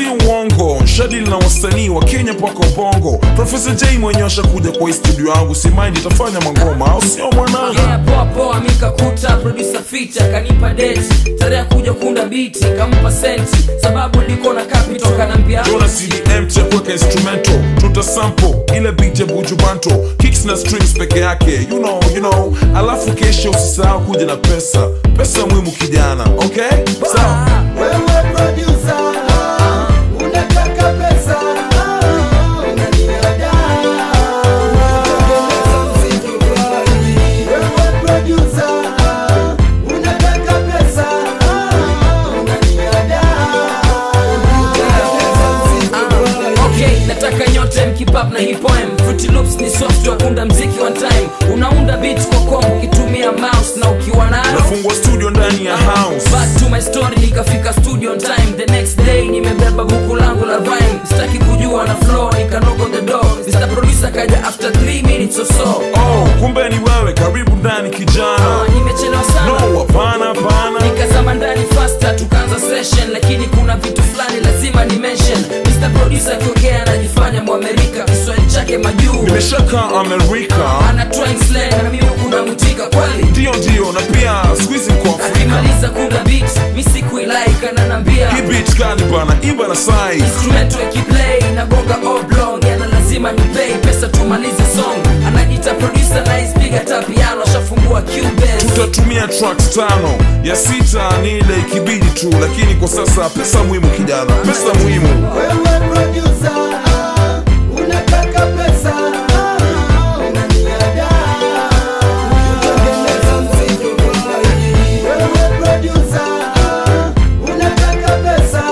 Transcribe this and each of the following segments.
si uongo shadili na wasanii wa kenya mpaka bongo profesa j mwenyewe ashakuja kwa hii studio yangu si mind itafanya mangoma au sio mwanangu Yeah, poa poa mikakuta producer feature kanipa date tarehe ya kuja kuunda biti kampa senti sababu niko na capital kanambia Jona CDM cha kuweka instrumental tuta sample ile beat ya buju banto kicks na strings peke yake you know, you know. alafu kesho usisahau kuja na pesa pesa muhimu kijana okay sawa Wewe producer, unataka pesa, unaniadaa. Wewe producer, unataka pesa, unaniadaa. okay nataka nyote mkipap na hipoem fruity loops ni software kuunda mziki one time unaunda beat kwa kombo ukitumia mouse na ukiwa nayo nafungua studio ndani ya house back to my story nikafika studio on time the next day nimebeba buku langu la rhyme sitaki kujua na flow nikanock on the door Mr. producer kaja after 3 minutes or so oh kumbe ni wewe karibu ndani kijana Ah, nimechelewa sana no hapana hapana nikazama ndani faster tukaanza session lakini kuna vitu fulani lazima ni mention Mr. producer akiongea anajifanya mwamerika kiswahili chake majuu nimeshaka amerika ana twang slang na mimi kuna mtika kweli ndio ndio na pia squeeze mko afrika akimaliza kuda beat mi sikuilike ananambia hii beat kali bana imba na size instrumental ikiplay nagonga oblong yana lazima ni pay pesa tumalize song anajita producer na ispiga ta piano shafungua cubase tutatumia tracks tano ya sita ni ile ikibidi tu lakini kwa sasa pesa muhimu kijana pesa muhimu Wewe producer, unataka pesa, unaniadaa. Wewe producer, unataka pesa,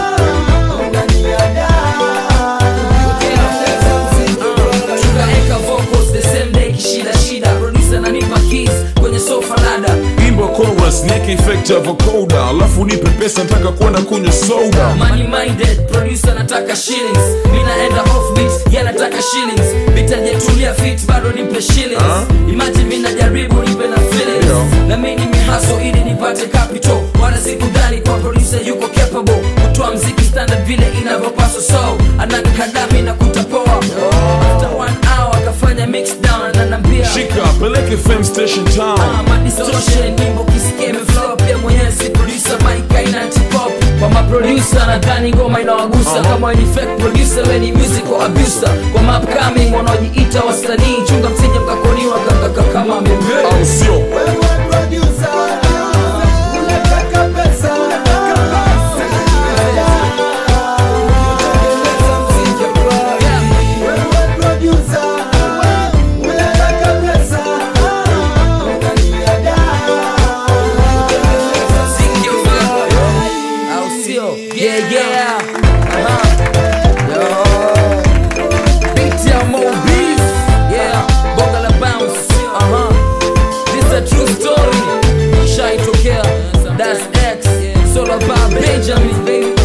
unaniadaa. tukaeka vocals the same day kishida shida producer ananipa keys kwenye sofa lada imba chorus nieke effect ya vocoder alafu nipe pesa nataka kwenda kunywa soda money minded producer nataka shillings mi naenda off beat ya nataka shillings bitajetulia fit bado nipe shillings Ah. imagine mi najaribu nipe na feelings Yeah. na mi nimehaso ili nipate capital wala sikudhani kwa producer yuko capable kutoa mziki standard vile inavyopaswa so anakadami na kutapoa after one hour akafanya mix down ananambia shika peleke fm station town Ah, madistortion nyimbo kisikia imeflow pia mwenyewe si producer Mike aina antipop kwa maproducer nadhani ngoma inawagusa kama ni fake producer we ni musical abuser kwa mapcoming wanaojiita wasanii chunga msije mkakoniwa kakaka kama meme au sio Wewe producer, unataka pesa, wewe producer, unataka pesa, unaniadaa. au sio yeah yeah Aha. Yo. Beat ya Mo Beef. Yeah. Bonga la bounce Aha. This a true story shaitokea das x solo bar benjamin baby